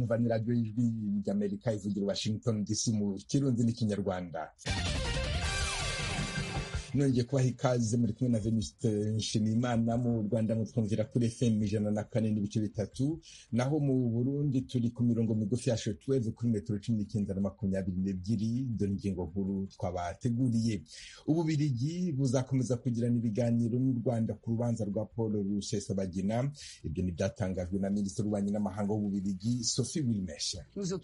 muracyumva ni radiyo y'ijwi ry'amerika ivugira washington dc mu kirundi n'ikinyarwanda nongeye kubaha ikaze muri kumwe na venuste nshimiyimana mu rwanda mutwumvira kuri fm ijana na kane n'ibice bitatu naho mu burundi turi ku mirongo migufi ya shotweve kuri metero cumi n'icyenda na makumyabiri n'ebyiri dore ingingo nkuru twabateguriye ububirigi buzakomeza kugirana ibiganiro n'u rwanda ku rubanza rwa paul rusesabagina ibyo ni byatangajwe na minisitiri w'ububanyi n'amahanga w'ububirigi sophie wilmeshe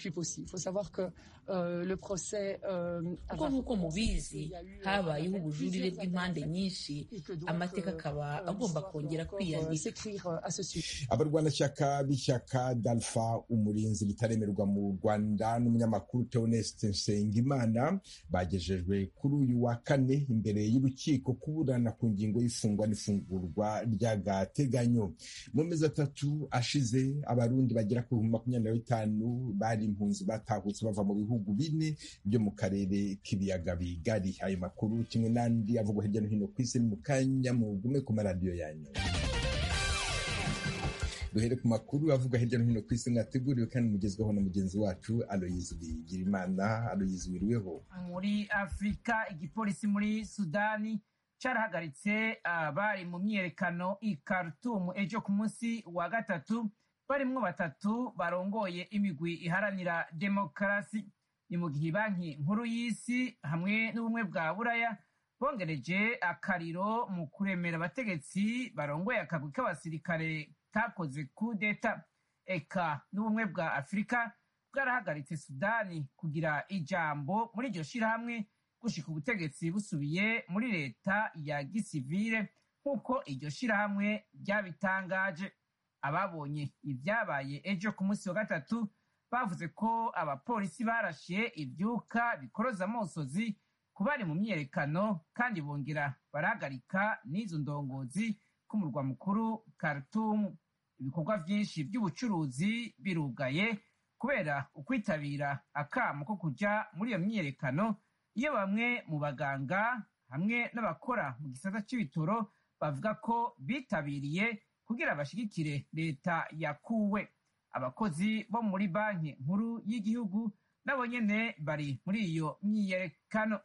kuko nk'uko mubizi habayeho ubujurire bw'impande nyinshi amateka akaba agomba kongera kwiyandika abarwanashyaka b'ishyaka dalfa umurinzi ritaremerwa mu rwanda n'umunyamakuru theoneste nsengimana bagejejwe kuri uyu wa kane imbere y'urukiko kuburana ku ngingo y'ifungwa n'ifungurwa ry'agateganyo mu mezi atatu ashize abarundi bagera ku bihumbi makumyabiri na bitanu bari impunzi batahutse bava mu bihugu bine byo mu karere k'ibiyaga bigari ayo makuru kimwe n'andi avugwa hirya no hino ku isi mu kanya mugume ku maradiyo yanyu duhere ku makuru avuga hirya no hino ku isi mwateguriwe kandi mugezweho na mugenzi wacu aloyizi bigirimana aloyizi wiriweho muri afurika igipolisi muri sudani carahagaritse abari mu myiyerekano i Khartoum ejo ku munsi wa gatatu barimwo batatu barongoye imigwi iharanira demokarasi ni mu gihe banki nkuru y'isi hamwe n'ubumwe bwa buraya bongereje akariro mu kuremera abategetsi barongoye akagwi k'abasirikare kakoze kudeta eka n'ubumwe bwa afurika bwarahagaritse sudani kugira ijambo muri iryo shirahamwe gushika ubutegetsi busubiye muri leta ya gisivile nk'uko iryo shirahamwe ryabitangaje ababonye ibyabaye ejo ku munsi wa gatatu bavuze ko abapolisi barashe ibyuka bikoroza amosozi ku bari mu myiyerekano kandi bongera barahagarika n'izo ndongozi k'umurwa mukuru Khartoum ibikorwa byinshi by'ubucuruzi birugaye kubera ukwitabira akamo ko kujya muri iyo myiyerekano iyo bamwe mu baganga hamwe n'abakora mu gisata cy'ibitoro bavuga ko bitabiriye kugira bashyigikire leta yakuwe abakozi bo muri banki nkuru y'igihugu nabo nyene bari muri iyo myiyerekano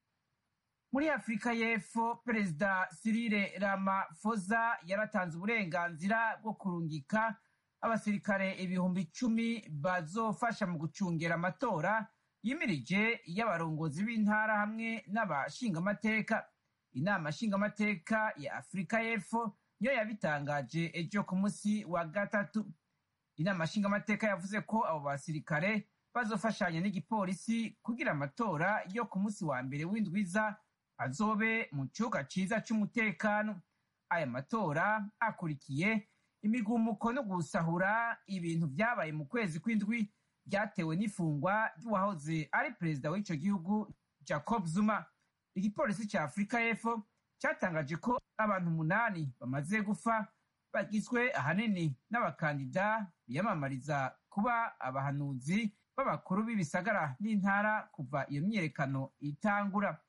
muri afurika y'epfo perezida sirire ramafoza yaratanze uburenganzira bwo kurungika abasirikare ibihumbi icumi bazofasha mu gucungera amatora yimirije y'abarongozi b'intara hamwe n'abashingamateka inama nshingamateka ya afurika y'epfo niyo yabitangaje ejo ku munsi wa gatatu inama nshingamateka yavuze ko abo basirikare bazofashanya n'igipolisi kugira amatora yo ku munsi wa mbere w'indwiza azobe mu kibuga ciza c'umutekano aya matora akurikiye imigumuko no gusahura ibintu vyabaye mu kwezi kw'indwi byatewe n'ifungwa ry'uwahoze ari perezida w'ico gihugu jacob zuma igipolisi ca afurika y'epfo cyatangaje ko abantu umunani bamaze gufa bagizwe ahanini n'abakandida biyamamariza kuba abahanuzi b'abakuru b'ibisagara n'intara kuva iyo myiyerekano itangura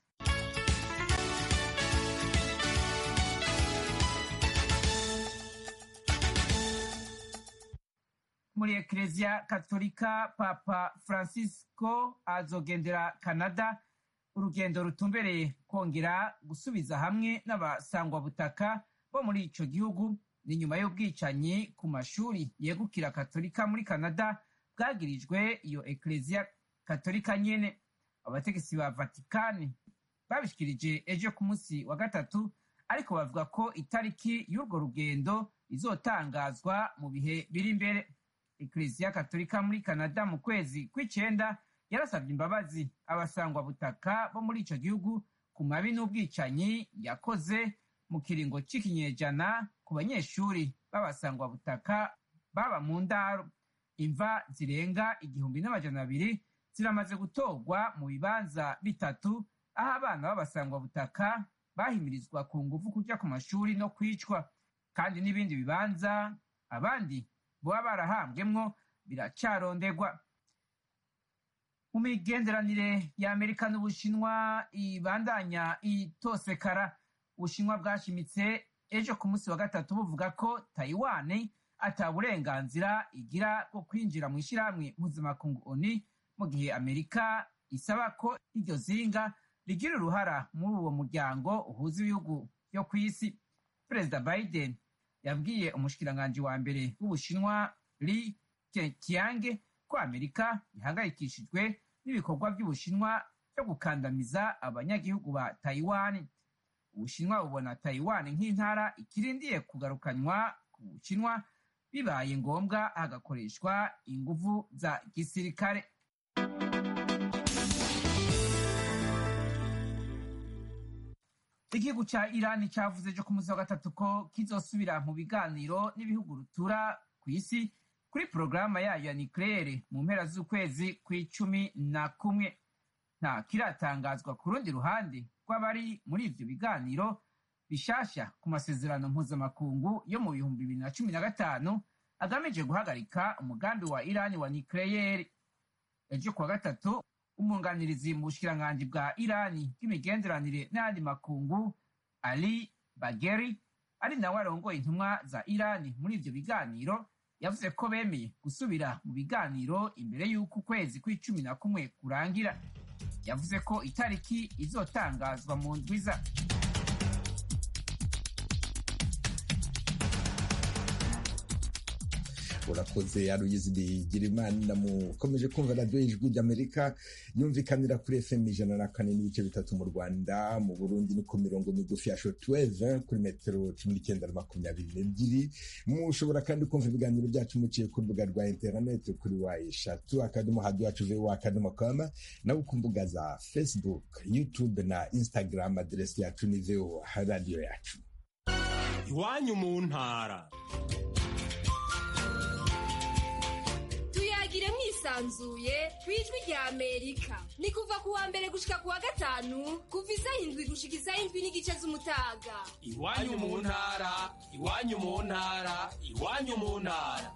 muri ekereziya katolika papa francisco azogendera canada urugendo rutumbereye kongera gusubiza hamwe n'abasangwabutaka bo muri ico gihugu ni nyuma y'ubwicanyi ku mashuri yegukira katolika muri canada bwagirijwe iyo ekereziya katolika nyene abategetsi ba vatikani babishikirije ejo ku munsi wa gatatu ariko bavuga ko itariki y'urwo rugendo izotangazwa mu bihe biri imbere ekereziya katolika muri canada mu kwezi kw'icenda yarasabye imbabazi abasangwabutaka bo muri ico gihugu ku mabi n'ubwicanyi yakoze mu kiringo c'ikinyejana ku banyeshuri b'abasangwabutaka baba mu ndaro imva zirenga igihumbi n'amajana abiri ziramaze gutorwa mu bibanza bitatu aho abana b'abasangwabutaka bahimirizwa ku nguvu kuja ku mashuri no kwicwa kandi n'ibindi bibanza abandi boba barahambwemwo biracarondegwa mu migenderanire ya amerika n'ubushinwa ibandanya itosekara ubushinwa bwashimitse ejo ku munsi wa gatatu buvuga ko taiwan ata burenganzira igira bwo kwinjira mu ishyirahamwe mpuzamakungu oni mu gihe amerika isaba ko iryo zinga rigira uruhara muri uwo muryango uhuza ibihugu byo ku isi perezida biden yabwiye umushikiranganji wa mbere w'ubushinwa li keqiange ko amerika ihangayikishijwe n'ibikorwa by'ubushinwa byo gukandamiza abanyagihugu ba taiwan ubushinwa bubona taiwan nk'intara ikirindiye kugarukanywa ku bushinwa bibaye ngombwa hagakoreshwa inguvu za gisirikare igihugu ca irani cavuze ejo ku munsi wa gatatu ko kizosubira mu biganiro n'ibihugu rutura ku isi kuri porogaramu yayo ya nikleyere mu mpera z'ukwezi kw'icumi na kumwe nta kiratangazwa ku rundi ruhande rw'abari muri ivyo biganiro bishasha ku masezerano mpuzamakungu yo mu bihumbi bibiri na cumi na gatanu agamije guhagarika umugambi wa irani wa nikleyeri ejo kuwa gatatu umwunganirizi mu bushikiranganji bwa irani bw'imigenderanire n'ayandi makungu ali bageri ari nawe arongoye intumwa za irani muri ivyo biganiro yavuze ko bemeye gusubira mu biganiro imbere y'uko ukwezi kw'icumi na kumwe kurangira yavuze ko itariki izotangazwa mu ndwiza urakoze aruyizi bigira imana mukomeje kumva radiyo y'ijwi ry'amerika yumvikanira kuri fm ijana na kane n'ibice bitatu mu rwanda mu burundi ni ku mirongo migufi ya shotweve kuri metero cumi n'icyenda na makumyabiri n'ebyiri mushobora kandi kumva ibiganiro byacu muciye ku rubuga rwa interineti kuri wa eshatu akadomo hadi wacu vewa akadomo kama nawe ku mbuga za facebook youtube na instagram aderesi yacu ni vewa radiyo yacu iwanyu mu ntara tuyagire mwisanzuye ku ijwi rya amerika ni kuva ku wa mbere gushika ku wa gatanu kuva isaha indwi gushika isaha indwi n'igice z'umutaga iwanyu mu ntara iwanyu mu ntara iwanyu mu ntara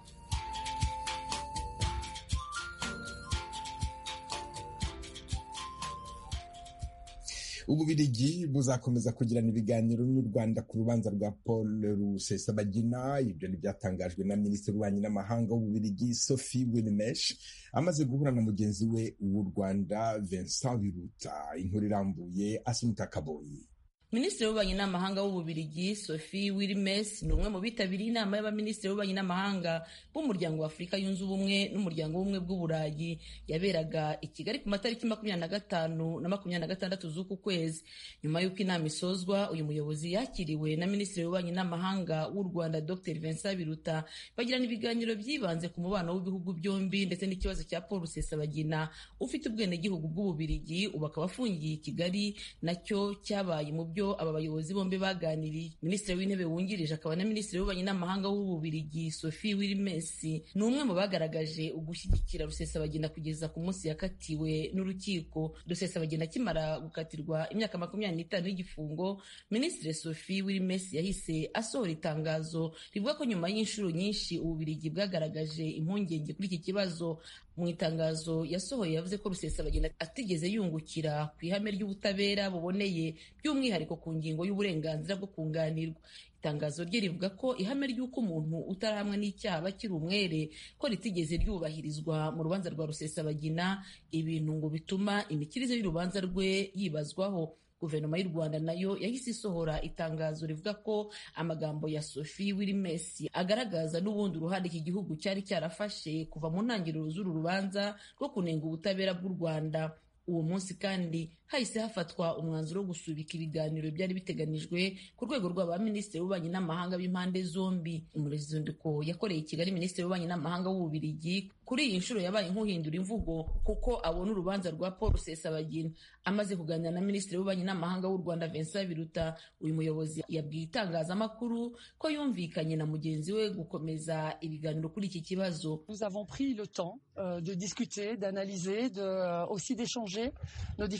ububirigi buzakomeza kugirana ibiganiro n'u rwanda ku rubanza rwa paul rusesabagina ibyo ntibyatangajwe na minisitiri w'ububanyi n'amahanga w'ububirigi sophie wilmesh amaze guhura na mugenzi we w'u rwanda vincent biruta inkuru irambuye asimita kaboyi minisitiri w'ububanyi n'amahanga w'ububirigi sophie wilmes ni umwe mu bitabiriye inama y'abaminisitiri b'ububanyi n'amahanga b'umuryango wa afurika yunze ubumwe n'umuryango w'ubumwe bw'uburayi yaberaga i kigali ku matariki makumyabiri na gatanu na makumyabiri na gatandatu z'uku kwezi nyuma y'uko inama isozwa uyu muyobozi yakiriwe na minisitiri w'ububanyi n'amahanga w'u rwanda dr vincent biruta bagirana ibiganiro byibanze ku mubano w'ibihugu byombi ndetse n'ikibazo cya paul rusesabagina ufite ubwenegihugu bw'ububirigi ubu akaba afungiye i kigali nacyo cyabaye mu byo aba bayobozi bombi baganiriye minisitiri w'intebe wungirije akaba na minisitiri w'ububanyi n'amahanga w'ububirigi sophie wilmesi ni umwe mu bagaragaje ugushyigikira rusesabagina kugeza ku munsi yakatiwe n'urukiko rusesabagina akimara gukatirwa imyaka makumyabiri n'itanu y'igifungo minisitiri sophie wilmesi yahise asohora itangazo rivuga ko nyuma y'inshuro nyinshi ububirigi bwagaragaje impungenge kuri iki kibazo mu itangazo yasohoye yavuze ko rusesabagina atigeze yungukira ku ihame ry'ubutabera buboneye by'umwihariko ku ngingo y'uburenganzira bwo kunganirwa itangazo rye rivuga ko ihame ry'uko umuntu utarahamwe n'icyaha aba akiri umwere ko ritigeze ryubahirizwa mu rubanza rwa rusesabagina ibintu ngo bituma imikirize y'urubanza rwe yibazwaho guverinoma y'u rwanda nayo yahise isohora itangazo rivuga ko amagambo ya sophie wilmesi agaragaza n'ubundi uruhande iki gihugu cyari cyarafashe kuva mu ntangiriro z'uru rubanza rwo kunenga ubutabera bw'u rwanda uwo munsi kandi hahise hafatwa umwanzuro wo gusubika ibiganiro byari biteganijwe ku rwego rw'abaminisitiri b'ububanyi n'amahanga b'impande zombi umuruzinduko yakoreye i kigali minisitiri w'ububanyi n'amahanga w'ububirigi kuri iyi nshuro yabaye nk'uhindura imvugo kuko abona urubanza rwa paul rusesabagina amaze kuganira na minisitiri w'ububanyi n'amahanga w'u rwanda vincent biruta uyu muyobozi yabwiye itangazamakuru ko yumvikanye na mugenzi we gukomeza ibiganiro kuri iki kibazo Nous avons pris le temps euh, de discuter, d'analyser, de, euh, aussi d'échanger nos différents points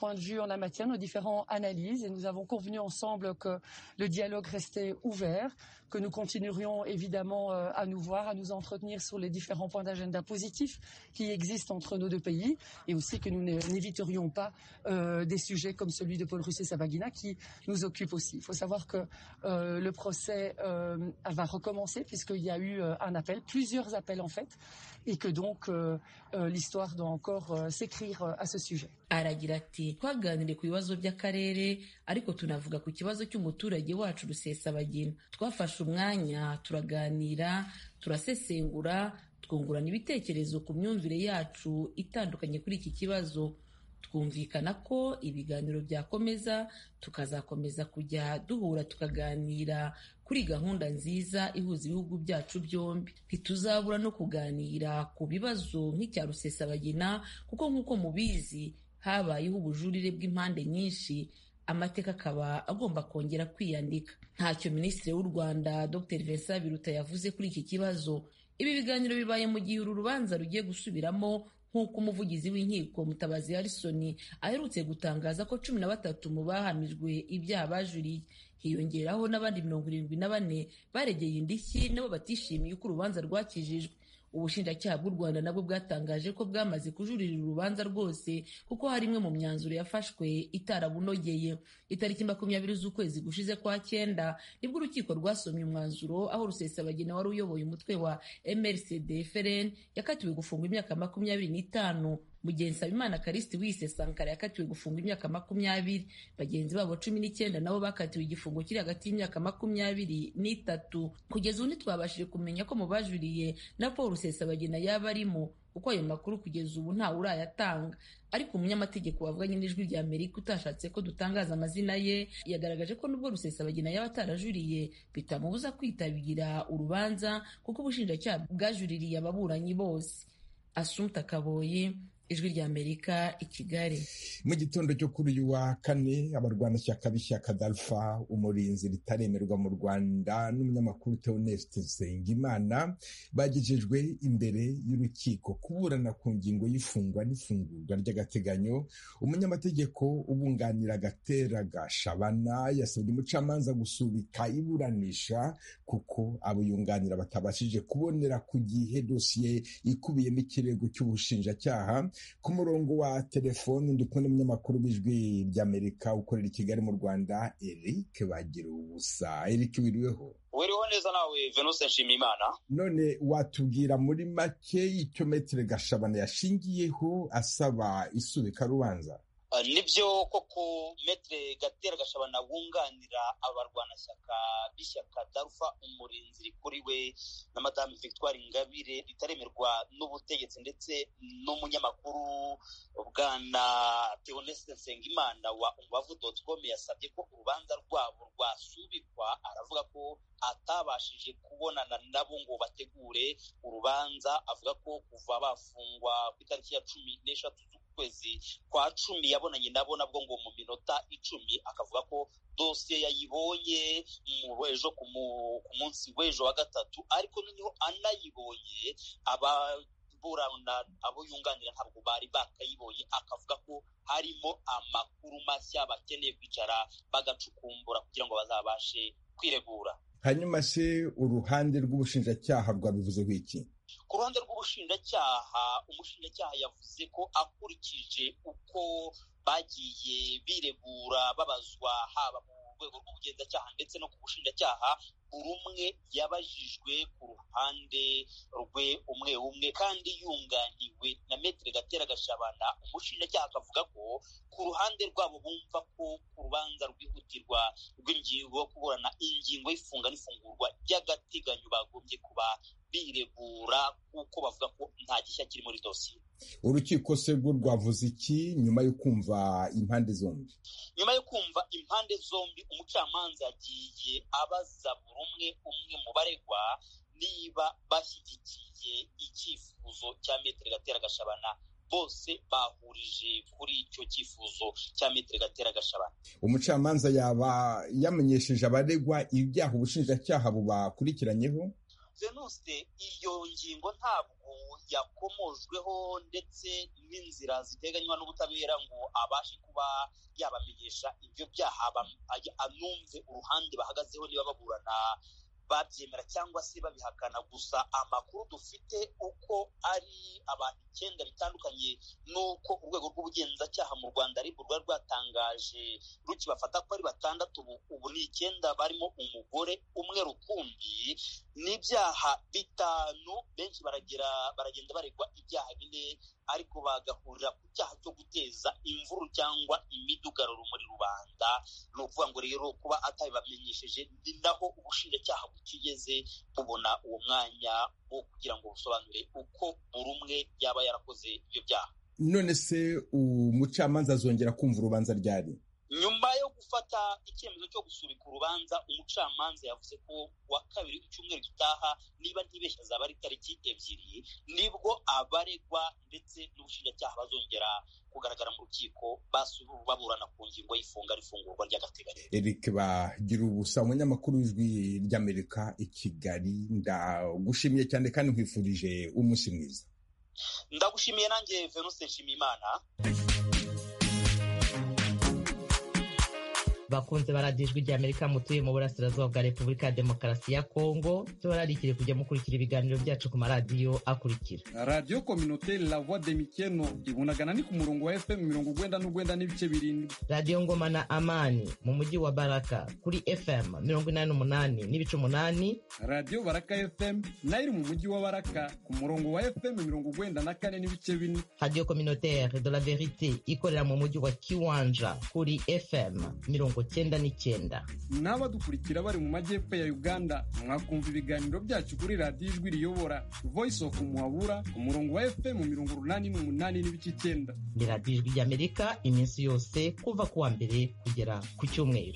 points de vue en la matière, nos différentes analyses, et nous avons convenu ensemble que le dialogue restait ouvert, que nous continuerions évidemment euh, à nous voir, à nous entretenir sur les différents points d'agenda positifs qui existent entre nos deux pays, et aussi que nous n'éviterions pas euh, des sujets comme celui de Paul Rusesabagina qui nous occupe aussi. Il faut savoir que euh, le procès euh, va recommencer puisqu'il y a eu euh, un appel, plusieurs appels en fait, et que donc euh, euh, l'histoire doit encore euh, s'écrire euh, à ce sujet. aragira ati twaganiriye ku bibazo by'akarere ariko tunavuga ku kibazo cy'umuturage wacu rusesabagina twafashe umwanya turaganira turasesengura twungurana ibitekerezo ku myumvire yacu itandukanye kuri iki kibazo twumvikana ko ibiganiro byakomeza tukazakomeza kujya duhura tukaganira kuri gahunda nziza ihuza ibihugu byacu byombi ntituzabura no kuganira ku bibazo nk'icya rusesabagina kuko nk'uko mubizi habayeho ubujurire bw'impande nyinshi amateka akaba agomba kongera kwiyandika ntacyo minisitiri w'u rwanda dr vincent biruta yavuze kuri iki kibazo ibi biganiro bibaye mu gihe uru rubanza rugiye gusubiramo nk'uko umuvugizi w'inkiko mutabazi harisoni aherutse gutangaza ko cumi na batatu mu bahamijwe ibyaha bajuriye hiyongeraho n'abandi mirongo irindwi na bane baregeye indishyi nabo batishimiye uko urubanza rwakijijwe ubushinjacyaha bw'u rwanda nabwo bwatangaje ko bwamaze kujuririra urubanza rwose kuko hari imwe mu myanzuro yafashwe itarabunogeye itariki makumyabiri z'ukwezi gushize kwa cyenda nibwo urukiko rwasomye umwanzuro aho rusesabagina wari uyoboye umutwe wa mrcd frn yakatiwe gufungwa imyaka makumyabiri n'itanu mugenzi nsabimana karisiti wise sankara yakatiwe gufungwa imyaka makumyabiri bagenzi babo cumi n'icyenda nabo bakatiwe igifungo kiri hagati y'imyaka makumyabiri n'itatu kugeza ubu ntitwabashije kumenya ko mu bajuriye na paul rusesabagina yaba arimo kuko ayo makuru kugeza ubu ntawe urayatanga ariko umunyamategeko wavuganye n'ijwi rya amerika utashatse ko dutangaza amazina ye yagaragaje ko nubwo rusesabagina yaba atarajuriye bitamubuza kwitabira urubanza kuko ubushinjacyaha bwajuririye ababuranyi bose asumta kaboyi ijwi rya amerika i kigali mu gitondo cyo kuri uyu wa kane abarwanashyaka b'ishyaka dalfa umurinzi ritaremerwa mu rwanda n'umunyamakuru theoneste nsengimana bagejejwe imbere y'urukiko kuburana ku ngingo y'ifungwa n'ifungurwa ry'agateganyo umunyamategeko ubunganira agatera gashabana yasabye umucamanza gusubika iburanisha kuko abo yunganira batabashije kubonera ku gihe dosiye ikubiyemo ikirego cy'ubushinjacyaha ku murongo wa telefoni ndi kumwe n'umunyamakuru w'ijwi ry'amerika ukorera i kigali mu rwanda eric bagira ubusa eric wiriweho wiriho neza nawe venuse nshimiyimana none watubwira muri make icyo metere gashabana yashingiyeho asaba isubika rubanza nibyo koko metere gatera gashabana wunganira abarwanashyaka b'ishyaka darufa umurinzi rikuriwe na madamu victoire ingabire ritaremerwa n'ubutegetsi ndetse n'umunyamakuru bwana theoneste nsengimana wa umubavu doti com yasabye ko urubanza rwabo rwasubikwa aravuga ko atabashije kubonana nabo ngo bategure urubanza avuga ko kuva bafungwa ku itariki ya cumi n'eshatu z'ukwezi kwa cumi yabonanye nabo nabwo ngo mu minota icumi akavuga ko dosiye yayibonye ejo ku munsi w'ejo wa gatatu ariko noneho anayibonye aba burana abo yunganira ntabwo bari bakayibonye akavuga ko harimo amakuru mashya bakeneye kwicara bagacukumbura kugira ngo bazabashe kwiregura hanyuma se uruhande rw'ubushinjacyaha rwabivuzeho iki ku ruhande rw'ubushinjacyaha umushinjacyaha yavuze ko akurikije uko bagiye biregura babazwa haba mu rwego rw'ubugenzacyaha ndetse no ku bushinjacyaha buri umwe yabajijwe ku ruhande rwe umwe umwe kandi yunganiwe na metere gatera gashabana umushinjacyaha akavuga ko ku ruhande rwabo bumva ko ku rubanza rwihutirwa rw'ingingo yo kuburana ingingo y'ifunga n'ifungurwa ry'agateganyo bagombye kuba biregura kuko bavuga ko nta gishya kiri muri dosiye urukiko se rwo rwavuze iki nyuma yo kumva impande zombi nyuma yo kumva impande zombi umucamanza yagiye abaza buri umwe umwe mu baregwa niba bashyigikiye icyifuzo cya metero gatera gashabana bose bahurije kuri icyo cyifuzo cya metero gatera gashabana umucamanza yaba yamenyesheje abaregwa ibyaha ubushinjacyaha bubakurikiranyeho venuste iyo ngingo ntabwo yakomojweho ndetse n'inzira ziteganywa n'ubutabera ngo abashe kuba yabamenyesha ibyo byaha anumve uruhande bahagazeho niba baburana babyemera cyangwa se babihakana gusa amakuru dufite uko ari abantu icyenda bitandukanye n'uko urwego rw'ubugenzacyaha mu rwanda aribwo rwari rwatangaje rukibafata ko ari batandatu ubu ni icyenda barimo umugore umwe rukumbi n'ibyaha bitanu benshi baragera baragenda baregwa ibyaha bine ariko bagahurira ku cyaha cyo guteza imvuru cyangwa imidugararo muri rubanda ni ukuvuga ngo rero kuba atabibamenyesheje ni naho ubushinjacyaha bukigeze bubona uwo mwanya wo kugira ngo busobanure uko buri umwe yaba yarakoze ibyo byaha none se umucamanza azongera kumva urubanza ryari nyuma yo gufata icyemezo cyo gusubika urubanza umucamanza yavuze ko wa kabiri icyumweru gitaha niba ntibeshya zaba ari tariki ebyiri nibwo abaregwa ndetse n'ubushinjacyaha bazongera kugaragara mu rukiko baburana ku ngingo y'ifunga n'ifungurwa ry'agateganyo eric bagira ubusa umunyamakuru w'ijwi ry'amerika i kigali ndagushimiye cyane kandi nkwifurije umunsi mwiza ndagushimiye nanjye venuste nshimiyimana bakunze baradijwe rya amerika mutuye mu burasirazuba bwa repubulika ya demokarasi ya kongo tubararikire kujya mukurikira ibiganiro byacu ku maradiyo akurikira radiyo kominoteri la voix de mikeno ibunagana ni ku murongo wa fm mirongo ugwenda n'ugwenda n'ibice birindwi radiyo ngoma na amani mu mujyi wa baraka kuri fm mirongo inani n'umunani n'ibice umunani radiyo baraka fm nayo iri mu mujyi wa baraka ku murongo wa fm mirongo ugwenda na kane n'ibice bine radiyo kominoteri de la verite ikorera mu mujyi wa kiwanja kuri fm mirongo cyenda n'icyenda n'abadukurikira bari mu majyepfo ya uganda mwakumva ibiganiro byacu kuri radiyo ijwi riyobora voice of muhabura ku murongo wa fm mirongo urunani n'umunani n'ibice icyenda ni radiyo ijwi ry'amerika iminsi yose kuva ku wa mbere kugera ku cyumweru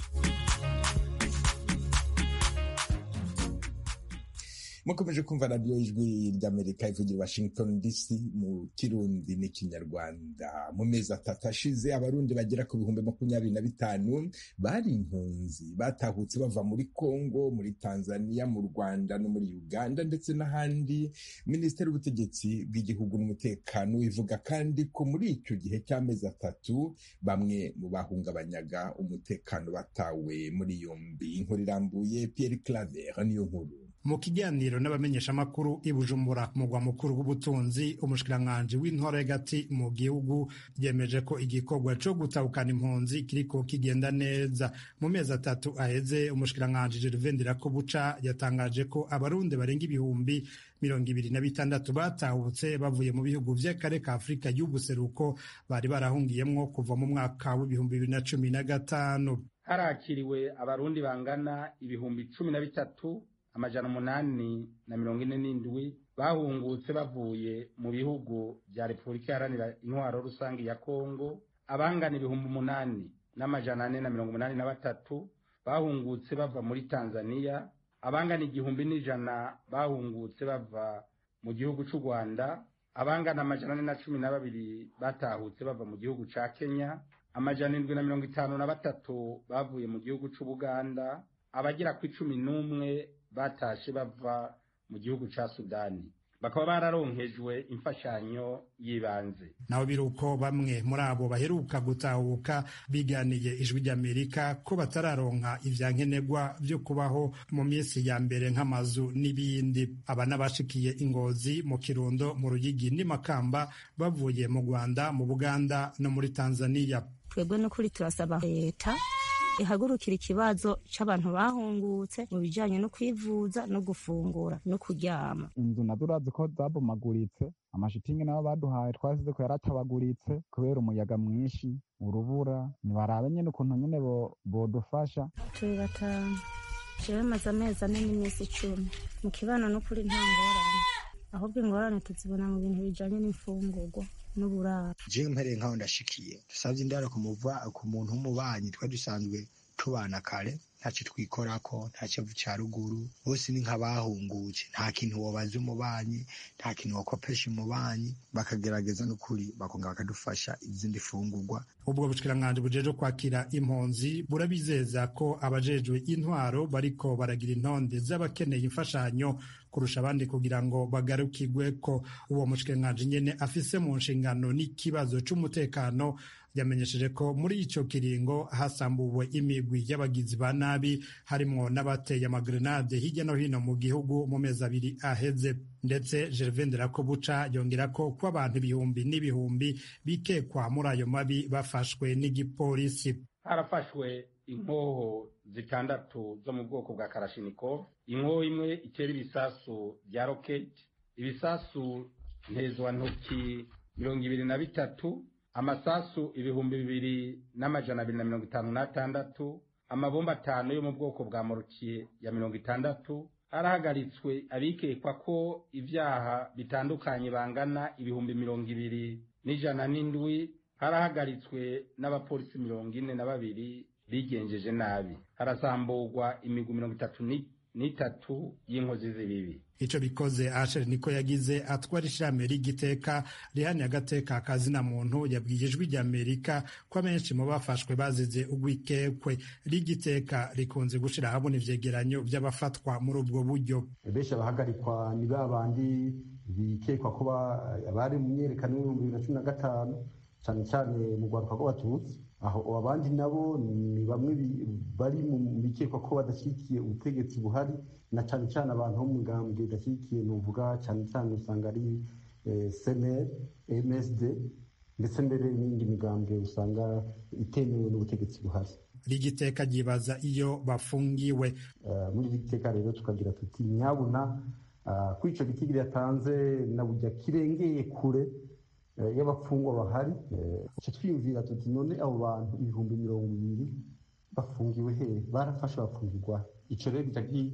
mukomeje kumva radiyo ijwi ry'amerika ivugira washington dc mu kirundi n'ikinyarwanda mu mezi atatu ashize abarundi bagera ku bihumbi makumyabiri na bitanu bari impunzi batahutse bava muri congo muri tanzania mu rwanda no muri uganda ndetse n'ahandi minisiteri y'ubutegetsi bw'igihugu n'umutekano ivuga kandi ko muri icyo gihe cy'amezi atatu bamwe mu bahungabanyaga umutekano batawe muri yombi inkuru irambuye pierre claver niyo nkuru mu kiganiro n'abamenyeshamakuru i bujumbura mugwa mukuru w'ubutunzi umushikiranganji w'intore hagati mu gihugu yemeje ko igikorwa co gutahukana impunzi kiriko kigenda neza mu mezi atatu aheze umushikiranganji gervain ndirakobuca yatangaje ko abarundi barenga ibihumbi mirongo ibiri na bitandatu batahutse bavuye mu bihugu vy'akare ka afurika y'ubuseruko bari barahungiyemwo kuva mu mwaka w'ibihumbi bibiri na cumi na gatanu harakiriwe abarundi bangana ibihumbi cumi na bitatu amajana umunani na mirongo ine n'indwi bahungutse bavuye mu bihugu bya repubulika iharanira intwaro rusange ya kongo abangana ibihumbi umunani n'amajana ane na mirongo umunani na batatu bahungutse bava muri tanzania abangana igihumbi n'ijana bahungutse bava mu gihugu cy'u rwanda abangana amajana ane na cumi na babiri batahutse bava mu gihugu cya kenya amajana indwi na mirongo itanu na batatu bavuye mu gihugu cy'ubuganda abagera ku icumi n'umwe batashe bava mu gihugu cya sudani bakaba bararonkejwe imfashanyo y'ibanze naho biri uko bamwe muri abo baheruka gutahuka biganiye ijwi ry'amerika ko batararonka ivyankenerwa vyo kubaho mu minsi ya mbere nk'amazu n'ibindi aba n'abashikiye ingozi mu kirundo mu ruyigi n'imakamba bavuye mu rwanda mu buganda no muri tanzania twebwe n'ukuri turasaba leta ihagurukira ikibazo c'abantu bahungutse mu bijanye no kwivuza no gufungura no kuryama inzu nazo urazi ko zabomaguritse amashitingi nabo baduhaye twasize ko yaratabaguritse kubera umuyaga mwinshi urubura nibarabe nyene ukuntu nyene bodufasha turi batanu jewe maze amezi ane n'iminsi icumi mu kibano n'ukuri nta ngorane ahubwo ingorane tuzibona mu bintu bijanye n'imfungurwa n'uburaro jewe mpereye nkaho ndashikiye dusavye indaro ku muntu w'umubanyi twari dusanzwe tubana kare ntacyo twikorako nta cyavu cya ruguru bose ni nk'abahungutse nta kintu wabaza umubanyi nta kintu wakopesha umubanyi bakagerageza n'ukuri bakongera bakadufasha izindi fungurwa ubwo bushikiranganje bujeje kwakira impunzi burabizeza ko abajejwe intwaro bariko baragira intonde z'abakeneye imfashanyo kurusha abandi kugira ngo bagarukirwe ko uwo mushikiranganje nyene afise mu nshingano n'ikibazo c'umutekano yamenyesheje ko muri ico kiringo hasambuwe imigwi y'abagizi ba nabi harimwo n'abateye amagrenade hirya no hino mu gihugu mu mezi abiri aheze ndetse Gervain Nderakobuca yongera ko ko abantu ibihumbi n'ibihumbi bikekwa muri ayo mabi bafashwe n'igipolisi harafashwe inkoho zitandatu zo mu bwoko bwa karashinikov inkoho imwe itera ibisasu bya roketi ibisasu ntezwantoki mirongo ibiri na bitatu amasasu ibihumbi bibiri n'amajana abiri na mirongo itanu n'atandatu amabomba atanu yo mu bwoko bwa morukiye ya mirongo itandatu harahagaritswe abikekwa ko ibyaha bitandukanye bangana ibihumbi mirongo ibiri n'ijana n'indwi harahagaritswe n'abapolisi mirongo ine na babiri bigenjeje nabi harasamburwa imigwi mirongo itatu n'itatu y'inkozi z'ibibi ico bikoze Asher niko yagize atwara ishirahamwe ry'igiteka rihaniye agateka kazina muntu yabwiye ijwi rya Amerika ko abenshi mu bafashwe bazize ugwikekwe ry'igiteka rikunze gushira habona ivyegeranyo vy'abafatwa muri ubwo buryo benshi abahagarikwa ni ba bandi bikekwa ko bari mu myerekano y'ibihumbi bibiri na cumi na gatanu cyane cyane mu rwaruka rw'abatutsi aho abandi nabo ni bamwe bari mu bikekwa ko badashyigikiye ubutegetsi buhari na cyane cyane abantu bo mu migambwe idashyigikiye nuvuga cyane cyane usanga ari seneri msd ndetse mbere n'indi migambwe usanga itemewe n'ubutegetsi buhari rigiteka ryibaza iyo bafungiwe muri iri giteka rero tukagira tuti nyabuna kuri icyo giti yatanze na bujya kirengeye kure y'abapfungwa bahari icyo twiyumvira tuti none abo bantu ibihumbi mirongo ibiri bafungiwe he barafashe bafungirwa icyo rero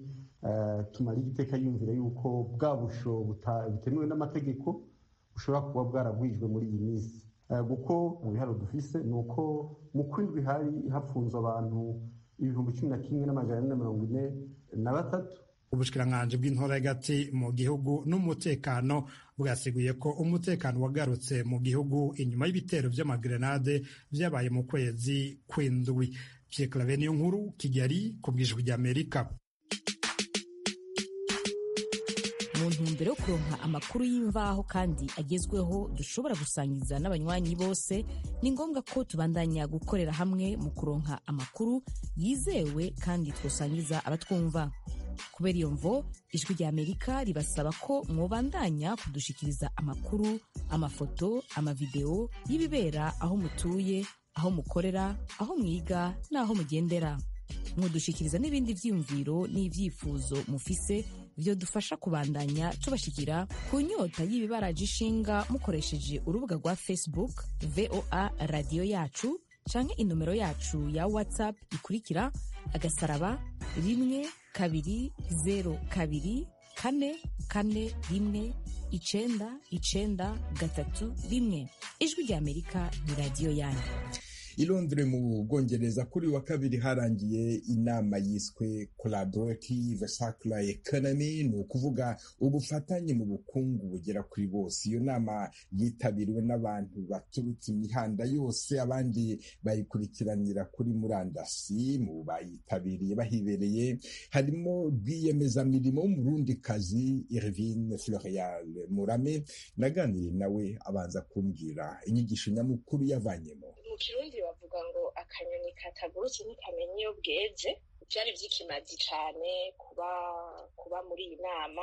tumara igiteka yumvira yuko bwa busho butemewe n'amategeko bushobora kuba bwaragwijwe muri iyi minsi kuko mu biharo dufise ni uko mu kwindwi hari hafunze abantu ibihumbi cumi na kimwe n'amajana ane na mirongo ine na batatu ubushikiranganji bw'intora hagati mu gihugu n'umutekano bwasiguye ko umutekano wagarutse mu gihugu inyuma y'ibitero vy'amagrenade vyabaye mu kwezi kw'indwi Pierre Claver niyo nkuru Kigali ku bwijwi ry'Amerika mu ntumbero yo kuronka amakuru y'imvaho kandi agezweho dushobora gusangiza n'abanywanyi bose ni ngombwa ko tubandanya gukorera hamwe mu kuronka amakuru yizewe kandi twosangiza abatwumva kubera iyo mvo ijwi rya amerika ribasaba ko mwobandanya kudushikiriza amakuru amafoto amavideo y'ibibera aho mutuye aho mukorera aho mwiga n'aho mugendera mudushikiriza n'ibindi vyiyumviro n'ivyifuzo mufise vyo dufasha kubandanya tubashikira ku nyota y'ibibaraje ishinga mukoresheje urubuga rwa facebook voa radiyo yacu canke inomero yacu ya whatsapp ikurikira agasaraba rimwe kabiri zero kabiri kane kane rimwe icenda icenda gatatu rimwe ijwi rya amerika ni radiyo yanyu i Londres mu Bwongereza kuri wa kabiri harangiye inama yiswe collaborative circular economy ni ukuvuga ubufatanye mu bukungu bugera kuri bose iyo nama yitabiriwe n'abantu baturutse imihanda yose abandi bayikurikiranira kuri murandasi mu bayitabiriye bahibereye harimo rwiyemezamirimo w'umurundikazi Irvine Florial Murame naganiriye nawe abanza kumbwira inyigisho nyamukuru yavanyemo mu kirundi bavuga ngo akanyoni katagurutse ntikamenya iyo bweze byari by'ikimazi cyane kuba kuba muri iyi nama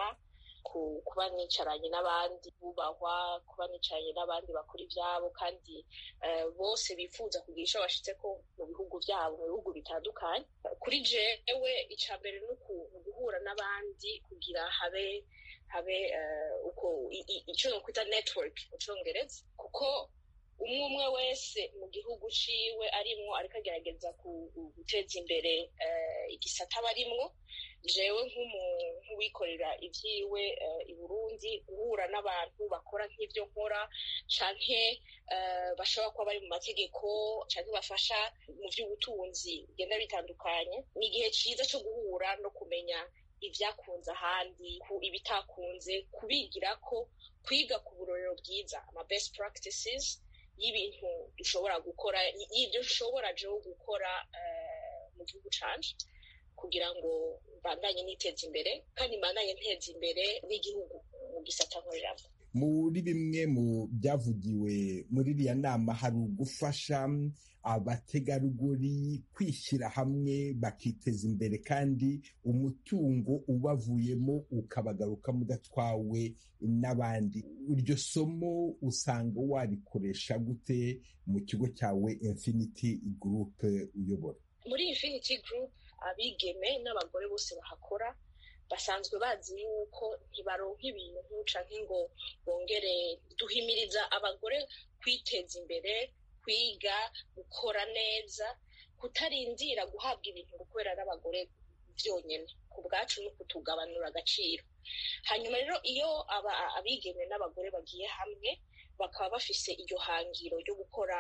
kuba nicaranye n'abandi bubahwa kuba nicaranye n'abandi bakora ibyabo kandi bose bifuza kugira icyo bashyitse ko mu bihugu byabo mu bihugu bitandukanye kuri jewe icya mbere ni guhura n'abandi kugira habe habe uko icyo nokwita network mu cyongereza kuko umwe umwe wese mu gihugu ciwe arimwo ariko agerageza guteza imbere igisata aba arimwo jewe nk'uwikorera ivyiwe i burundi guhura n'abantu bakora nk'ivyo nkora canke bashobora kuba bari mu mategeko canke bafasha mu vy'ubutunzi bigenda bitandukanye ni igihe ciza co guhura no kumenya ibyakunze ahandi ibitakunze kubigira ko kwiga ku burorero bwiza ama best practices y'ibintu dushobora gukora y'ibyo dushobora jewe gukora mu gihugu canje kugira ngo mbandanye niteza imbere kandi mbandanye nteza imbere n'igihugu mu gisata nkoreramo muri bimwe mu byavugiwe muri iriya nama hari ugufasha abategarugori kwishyira hamwe bakiteza imbere kandi umutungo ubavuyemo ukabagarukamo udatwawe n'abandi iryo somo usanga warikoresha gute mu kigo cyawe infinity group uyobora muri infinity group abigeme n'abagore bose bahakora basanzwe bazi yuko ntibaronka ibintu canke ngo bongere duhimiriza abagore kwiteza imbere kwiga gukora neza kutarindira guhabwa ibintu gukorera n'abagore byonyine ku bwacu no kutugabanura agaciro hanyuma rero iyo abigeme n'abagore bagiye hamwe bakaba bafise iryo hangiro ryo gukora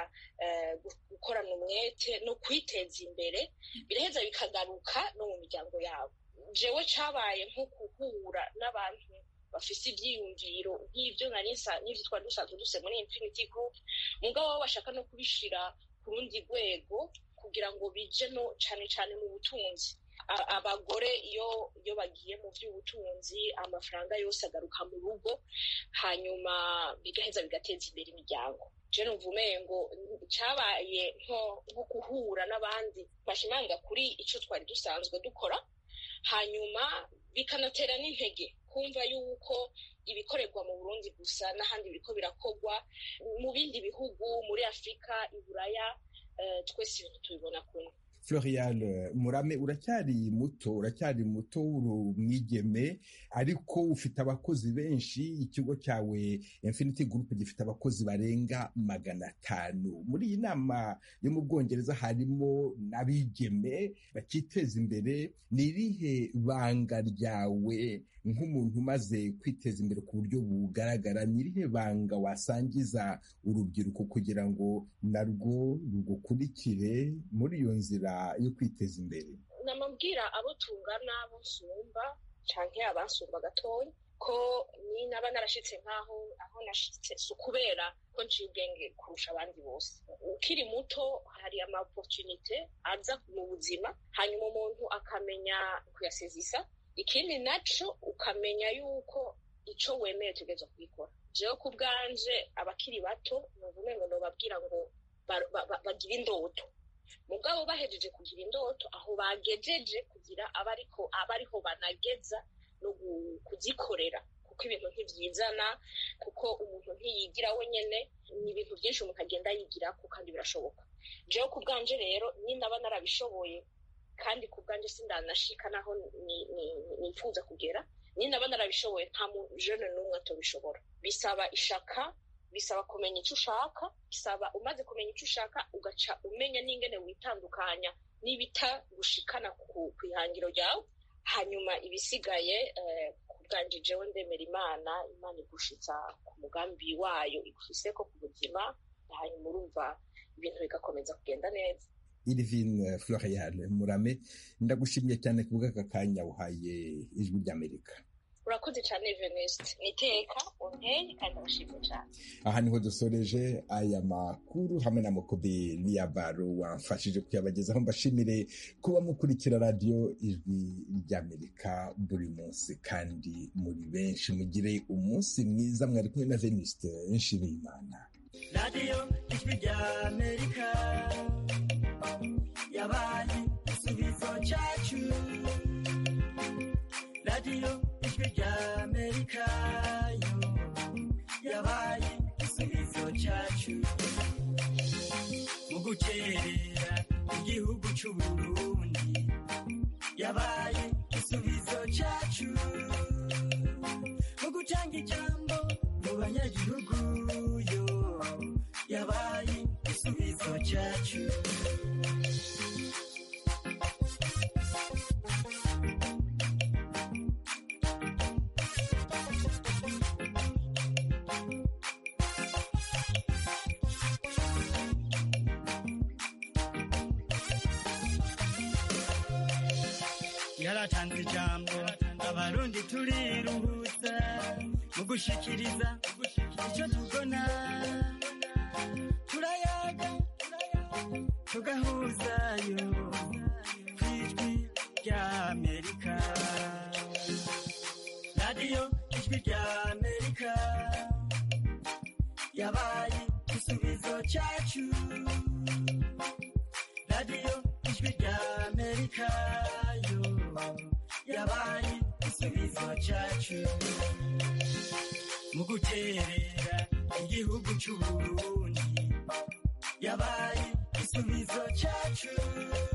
gukorana umwete no kwiteza imbere biraheza bikagaruka no mu miryango yabo jewe cabaye nko guhura n'abantu bafise ivyiyumviro nk'ivyo nari n'ivyo twari dusanzwe duse muri infinity group mugabo bo bashaka no kubishira ku rundi rwego kugira ngo bije no cane cane mu butunzi abagore iyo iyo bagiye mu by'ubutunzi amafaranga yose agaruka mu rugo hanyuma bigaheza bigateza imbere imiryango je numva umengo cabaye nko nko guhura n'abandi bashimanga kuri ico twari dusanzwe dukora hanyuma bikanatera n'intege kumva yuko ibikorerwa mu burundi gusa n'ahandi biriko birakorwa mu bindi bihugu muri afurika iburaya twese ibintu tubibona kumwe Florian Murame uracyari muto uracyari muto uri umwigeme ariko ufite abakozi benshi ikigo cyawe Infinity Group gifite abakozi barenga magana atanu muri iyi nama yo mu Bwongereza harimo n'abigeme bakiteza imbere ni irihe banga ryawe nk'umuntu umaze kwiteza imbere ku buryo bugaragara ni irihe banga wasangiza urubyiruko kugira ngo narwo rugukurikire muri iyo nzira yo kwiteza imbere namabwira abo tungana abo nsumba canke abansumba gatoya ko ni naba narashitse nk'aho aho nashitse si ukubera ko nciye ubwenge kurusha abandi bose ukiri muto hari ama opportunite aza mu buzima hanyuma umuntu akamenya kuyasezisa ikindi naco ukamenya yuko ico wemeye tugeza kubikora jewe ku bwanje abakiri bato numva umengo nobabwira ngo bagira indoto mugabo bahejeje kugira indoto aho bagejeje kugira abariko abariho banageza no kuzikorera kuko ibintu ntivyizana kuko umuntu ntiyigira wenyene ni ibintu byinshi umuntu agenda yigirako kandi birashoboka jewe ku bwanje rero ninaba narabishoboye kandi ku bwanje sindanashika naho nifuza kugera ninaba narabishoboye nta mujene n'umwe atobishobora bisaba ishaka bisaba kumenya icyo ushaka bisaba umaze kumenya icyo ushaka ugaca umenya n'ingene witandukanya n'ibita gushikana ku ihangiro ryawe hanyuma ibisigaye ku bwanje jewe ndemera imana imana igushitsa ku mugambi wayo igushyiseko ku buzima hanyuma urumva ibintu bigakomeza kugenda neza Irvine Florian Murame ndagushimye cyane ku bw'aka kanya uhaye ijwi ry'Amerika urakoze cyane Venuste niteka unteye kandi abashimye cyane aha niho dusoreje aya makuru hamwe na Mokobe Niyabaro wamfashije kuyabagezaho mbashimire kuba mukurikira radiyo ijwi ry'Amerika buri munsi kandi muri benshi mugire umunsi mwiza mwari kumwe na Venuste Nshimiyimana radiyo ijwi ry'Amerika yabaye igisubizo cyacu radiyo ijwi ry'amerika yo yabaye igisubizo cyacu mu gukerera igihugu cy'uburundi yabaye igisubizo cyacu mu gutanga ijambo mu banyagihugu yo yabaye igisubizo cyacu yaratanze ijambo abarundi turiruhutsa mu gushikiriza icyo tubona turayaga tugahuzayo ku ijwi rya amerika radiyo ijwi rya amerika yabaye igisubizo cyacu radiyo ijwi rya amerika yo yabaye igisubizo cyacu mu guterera igihugu cy'uburundi yabaye igisubizo cyacu